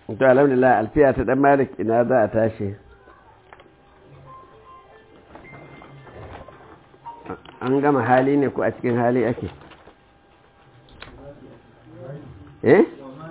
to alhamdulillah alfiya ta dan malik ina za a tashi an gama hali ne ko a cikin hali ake eh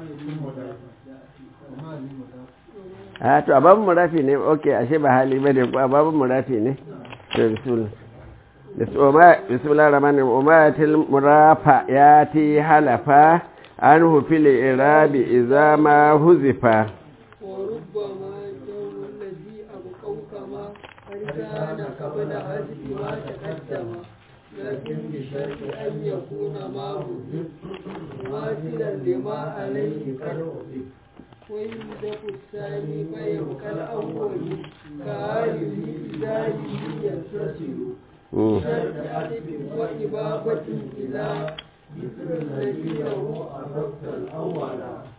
a to a babin murafi ne ok ashe ba hali ba ne ko a babin murafi ne to bismillah bismillah rahman umatil murafa ya ti halafa an hufil irabi idza ma huzifa وربما جو الذي أبقوا كما قد كان قبل حذف ما تقدم لكن بشرط أن يكون ما حذف مماثلا لما عليه قد حذف ويمدك الثاني فيبقى الأول كآله بذاته يتصل بشرط أدب وإبابة إلى مثل الذي له أردت الأول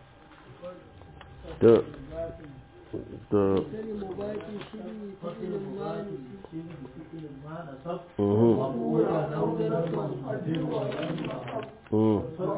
to to كلمة شبه فعل ما mhm mhm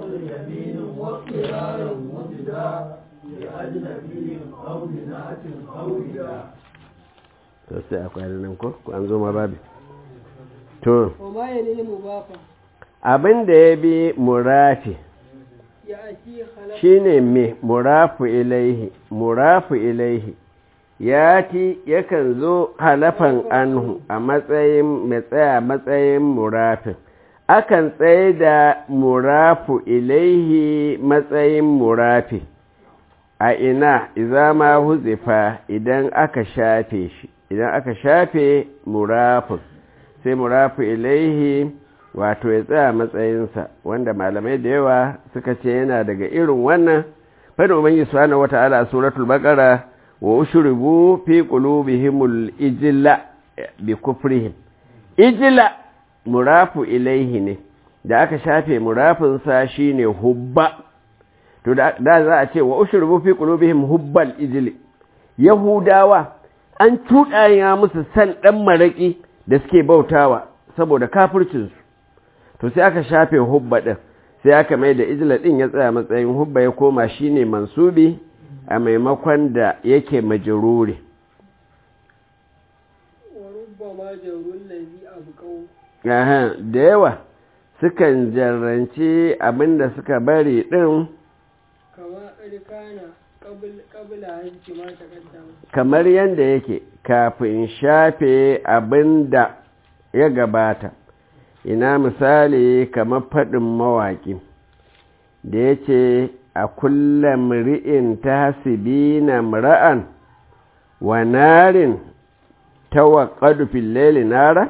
وقرار مبدا لأجنبي أو بناء أو بدا to sai akwai nan ko ko an zo ma babi to وما يلي المضافة abin da ya bi murafi يأتي خلق shine me murafu ilaihi murafu ilaihi yati yakan zo halafan anhu a matsayin mai tsaya matsayin murafin akan tsaye da murafu ilaihi matsayin murafi a ina izama huzifa idan aka shafe shi idan aka shafe murafin sai murafu ilaihi wato ya tsaya matsayinsa wanda malamai da yawa suka ce yana daga irin wannan fadin ubangi subhanahu wata'ala a suratul baqara wa ushribu fi qulubihimul ijla bi kufrihim ijla murafu ilaihi ne da aka shafe murafin sa shine hubba to da da za a ce wa ushribu fi qulubihim hubbal ijli yahudawa an tudaya musu san dan maraki da suke bautawa saboda kafircinsu to sai aka shafe hubba ɗin sai aka mai da ijila ɗin ya tsaya matsayin hubba ya koma shine mansubi a maimakon da yake majururi وربما جو الذي أبقوا Aha, da yawa sukan jarranci abinda suka bari ɗin كما قد كان قبل قبل حذف ما تقدم kamar yadda yake kafin shafe abinda ya gabata ina misali kamar faɗin mawaƙi da ya ce a kullum ri'in ta hasibi na mra'an wa narin ta waƙadu filleli nara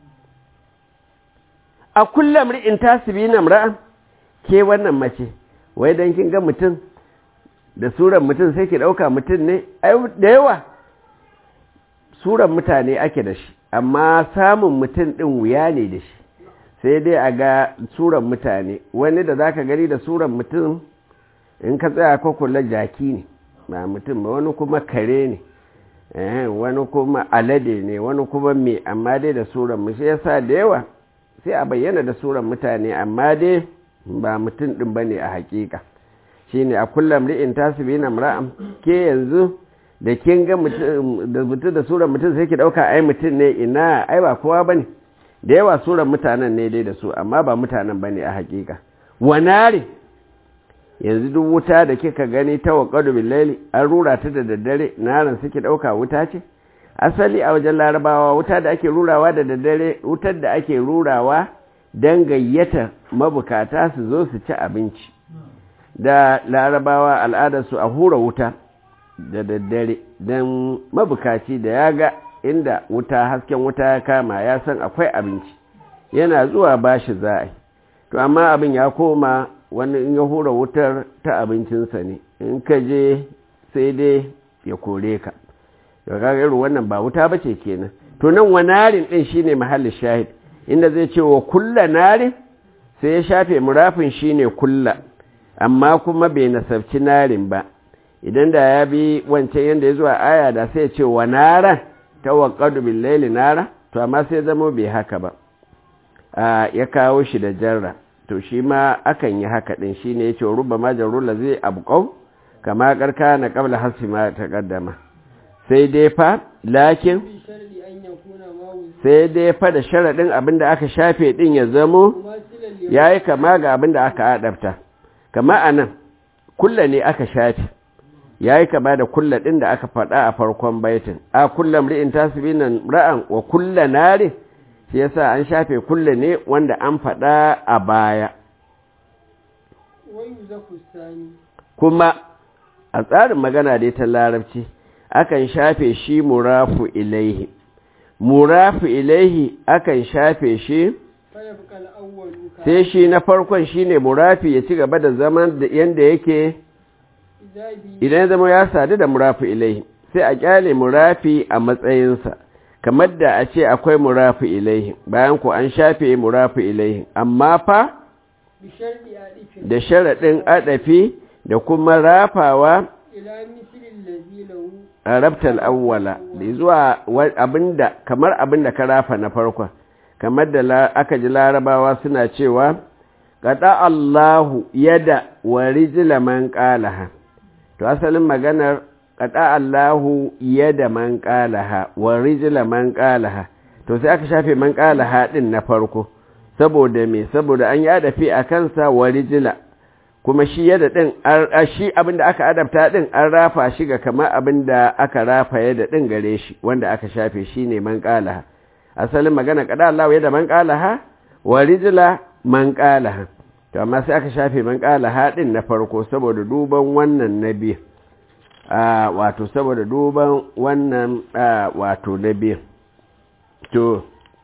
a kullum ri'in ta hasibi na mra'an ke wannan mace wai don kin ga mutum da suran mutum sai ki ɗauka mutum ne ai da yawa suran mutane ake da shi amma samun mutum ɗin wuya ne da shi sai dai a ga suran mutane wani da zaka gani da suran mutum in ka tsaya ko kula jaki ne ba mutum ba wani kuma kare ne eh, wani kuma alade ne wani kuma me amma dai da suran mu shi yasa da yawa sai a bayyana da suran mutane amma dai ba mutum ɗin bane a hakika shine a kullum ri'in tasibina mra'am ke yanzu da kin ga mutum da mutum da suran mutum sai ki dauka ai mutum ne ina ai ba kowa bane da yawa suran mutanen ne dai da su amma ba mutanen bane a hakika wanare yanzu duk wuta da kika gani ta waqadu billaili an rura ta da daddare naran suke dauka wuta ce asali a wajen larabawa wuta da ake rurawa da daddare wutar da ake rurawa dan gayyata mabukata su zo su ci abinci da larabawa al'adarsu a hura wuta da daddare don mabukaci da ya ga inda wuta hasken wuta ya kama ya san akwai abinci yana zuwa bashi za a yi to amma abin ya koma wani in ya hura wutar ta abincinsa ne in ka je sai dai ya kore ka da kaga irin wannan ba wuta ba ce kenan to nan wa narin ɗin shine mahallin shahid inda zai ce wa kulla narin sai ya shafe murafin shine kulla amma kuma bai nasabci narin ba idan da ya bi wancan yadda ya zuwa aya da sai ce wa nara ta waƙadu billaili nara to amma sai zama bai haka ba ya kawo shi da jarra to shi ma akan yi haka ɗin shi ne ya ce ruba ma jarrula zai abuƙau kama karka na qabla hasfi ma taqaddama sai dai fa lakin بشرط أن يكون ما وزن sai dai fa da sharadin abinda aka shafe din ya zamo مماثلا لما yayi kama ga abinda aka adabta kama anan kulla ne aka shafe yayi kama da kulla din da aka faɗa a farkon baitin a kullam ri'in tasbinan ra'an wa kulla nari shi yasa an shafe kulla ne wanda an faɗa a baya ويوزف الثاني kuma a tsarin magana dai ta larabci akan shafe shi murafu ilaihi murafu ilaihi akan shafe shi فيبقى الأول sai shi na farkon shine murafi ya ci gaba da zaman da yanda yake إذا بي idan ya zama ya sadu da murafu ilaihi sai a kyale murafi a matsayinsa kamar da a ce akwai murafu ilaihi bayan ku an shafe murafu ilaihi amma fa بشرط ألف da sharaɗin adafi da kuma rafawa إلى مثل الذي له rabtal awwala da zuwa wa- abinda kamar abinda ka rafa na farkon kamar da la- aka ji larabawa suna cewa qada Allahu yada wa rijla man qalaha to asalin maganar qada Allahu yada man qalaha wa rijla man qalaha to sai aka shafe man qalaha din na farko saboda me saboda an yi adafi a kansa wa rijla kuma shi yadda ɗin shi abinda aka adabta ɗin an rafa shi ga kamar abinda aka rafa yadda ɗin gare shi wanda aka shafe shi ne man ƙalaha asalin magana kada Allah yadda man ƙalaha wa rijila man ƙalaha to amma sai aka shafe man ƙalaha ɗin na farko saboda duban wannan na biyu wato saboda duban wannan wato na biyu to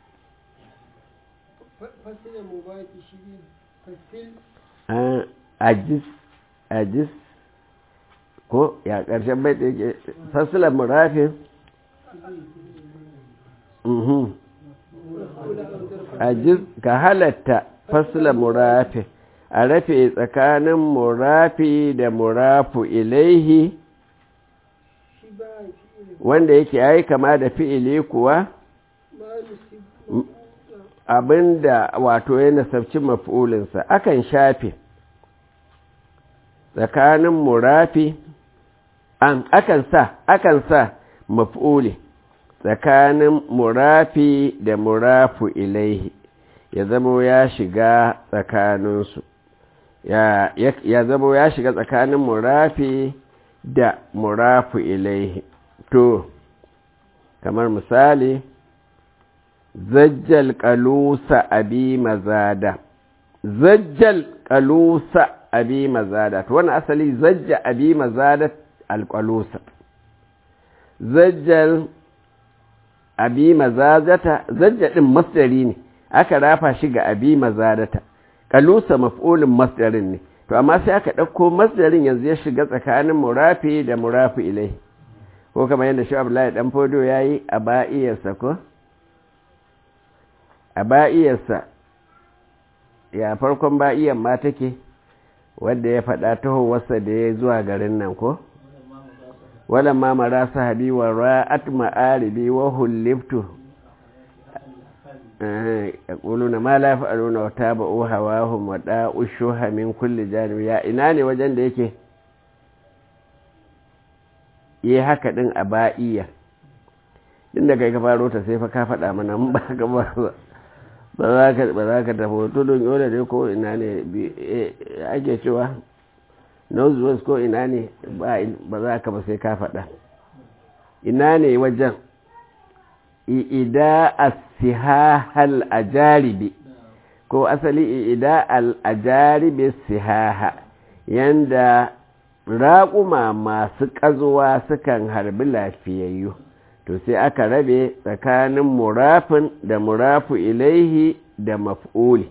فصل مبات شبيه فصل ajis ajis ko ya ƙarshen bai da yake fasilar murafin ajis ka halatta fasilar murafin a rafe tsakanin murafi da murafu ilaihi شبه فعل wanda yake yayi kama da fi'ili kuwa ما نسب abinda wato ya nasabci maf'ulinsa akan shafe tsakanin murafi an akan sa akan sa maf'uli tsakanin murafi da murafu ilaihi ya zamo ya shiga tsakaninsu ya ya zamo ya shiga tsakanin murafi da murafu ilaihi to kamar misali zajjal kalusa abi mazada zajjal kalusa abi mazada to wannan asali zajja abi mazada alqalusa zajjal abi mazadata zajja din masdari ne aka rafa shi ga abi mazadata kalusa maf'ulin masdarin ne to amma sai aka dauko masdarin yanzu ya shiga tsakanin murafi da murafi ilai ko kamar yadda shi Abdullahi dan fodo yayi a ba'iyarsa ko a ba'iyarsa ya farkon ba'iyan ma take wadda ya faɗa tahowarsa da ya zuwa garin nan ko walan ma mara sahabi wa ra'at ma'aribi wa hulliftu ya ƙulu na ma la fa'aluna wa taba'u hawahum wa da'u shuha min kulli janib ya ina ne wajen da yake yi haka din a ba'iya din da kai ka faro ta sai fa ka faɗa mana mun ba ka ba ba za ka ba za ka tafi tudun yola dai ko ina ne ake cewa north west ko ina ne ba za ka ba sai ka faɗa ina ne wajen i'ida as-sihahal ajaribi ko asali i'ida al-ajaribi sihaha yanda raƙuma masu ƙazuwa sukan harbi lafiyayyu to sai aka rabe tsakanin murafin da murafu ilaihi da maf'uli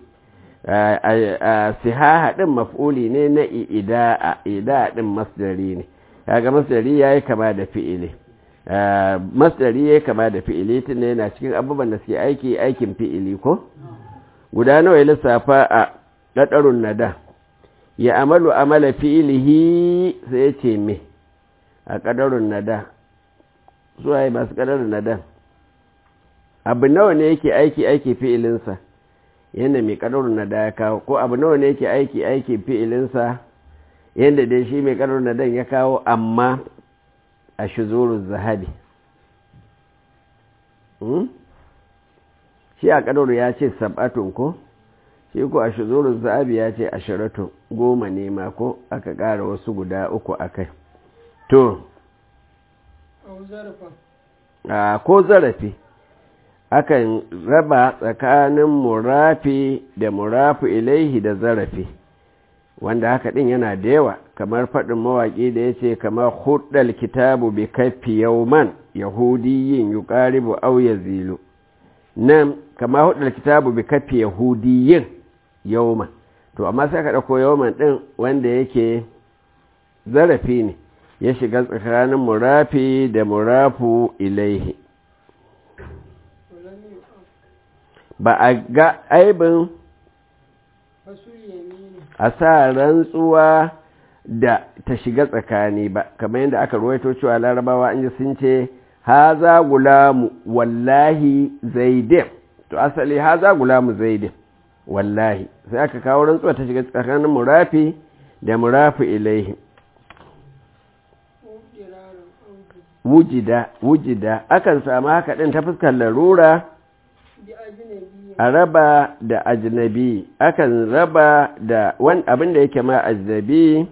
sihaha ɗin maf'uli ne na ida'a ida'a ɗin masdari ne kaga masdari yayi kama da fi'ili masdari yayi kama da fi'ili tunda yana cikin abubuwan da suke aiki aikin fi'ili ko guda nawa ya lissafa a ɗaɗarun nada ya amalu amala fi'ilihi sai ya ce me a ƙadarun nada zuwa yi masu ƙadarun nada abu nawa ne yake aiki aiki fi'ilinsa yana mai ƙadarun nada ya kawo ko abu nawa ne yake aiki aiki fi'ilinsa yadda dai shi mai karar nadan ya kawo amma a shuzurun zahabi shi a karar ya ce sab'atun ko shi ko a shuzurun zahabi ya ce ashiratun goma ne ma ko aka ƙara wasu guda uku a kai to ko zarafi akan raba tsakanin murafi da murafi ilaihi da zarafi wanda haka din yana da yawa kamar faɗin mawaƙi da ya ce kamar hudal kitabu bi kaffi yauman yahudiyin yuqaribu aw yazilu nan kamar hudal kitabu bi kaffi yahudiyin yauman to amma sai ka ɗauko yauman ɗin wanda yake zarafi ne ya shiga tsakanin murafi da murafu ilaihi ba a ga aibin a sa rantsuwa da ta shiga tsakani ba kamar yadda aka ruwaito cewa larabawa an ji sun ce haza gulamu wallahi zaidin to asali haza gulamu zaidin wallahi sai aka kawo rantsuwa ta shiga tsakanin murafi da murafi ilaihi wujida wujida akan samu haka ɗin ta fuskar larura a raba da ajnabi akan raba da wani abin da yake ma ajnabi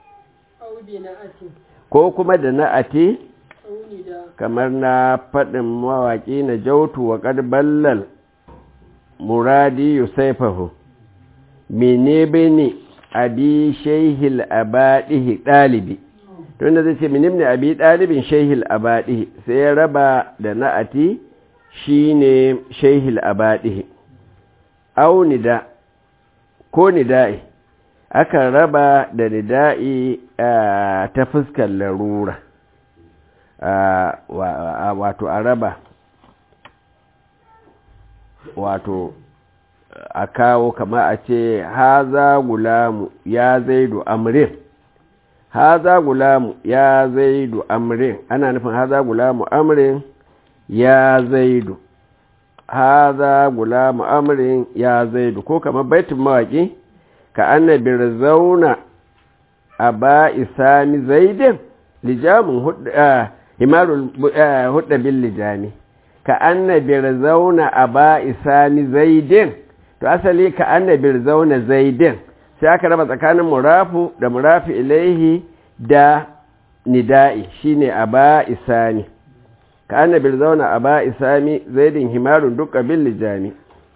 ko kuma da na'ati kamar na faɗin mawaƙi na jautu wa ƙarballal muradi yusaifahu mene bene abi shaihil abadihi ɗalibi tunda zai ce minim ne abi ɗalibin shaihil abadihi sai ya raba da na'ati shi ne shaihil abadihi au nida ko nida'i aka raba da nida'i ta fuskar larura wato a raba wato a kawo kama a ce haza gulamu ya zaidu amrin haza gulamu ya zaidu amrin ana nufin haza gulamu amrin ya zaidu haza gulamu amrin ya zaidu ko kamar baitin mawaki ka annabir zauna a ba isami zaidin lijamin himarul hudda bin lijami ka annabir zauna a ba isami zaidin to asali ka annabir zauna zaidin sai aka raba tsakanin murafu da murafi ilaihi da nida'i shine a ba isami ka annabir zauna a ba isami zaidin himarun duk bin lijami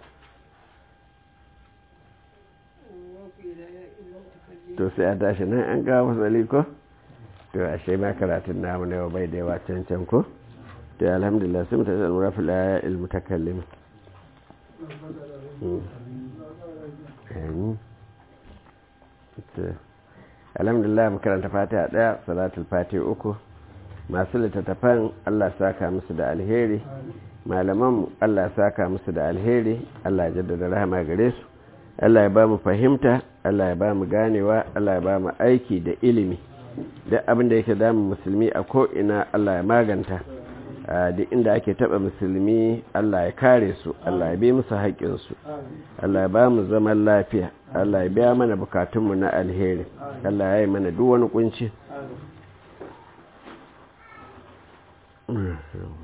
to sai a tashi nan an gawo wasali ko to a shai ma karatun namu na yau bai da yawa can can ko to alhamdulillah sun ta zan rafi la ilmu takallim alhamdulillah makaranta fatiha daya salatul fatiha uku masu littattafan Allah saka musu da alheri malaman Allah saka musu da alheri Allah ya jaddada rahama gare su Allah ya ba mu fahimta Allah ya ba mu ganewa Allah ya ba mu aiki da ilimi duk abin da yake damun musulmi a ko'ina Allah ya maganta duk inda ake taba musulmi Allah ya kare su Allah ya bi musu haƙƙinsu Allah ya ba mu zaman lafiya Allah ya biya mana bukatunmu na alheri Allah ya yi mana duk wani kunci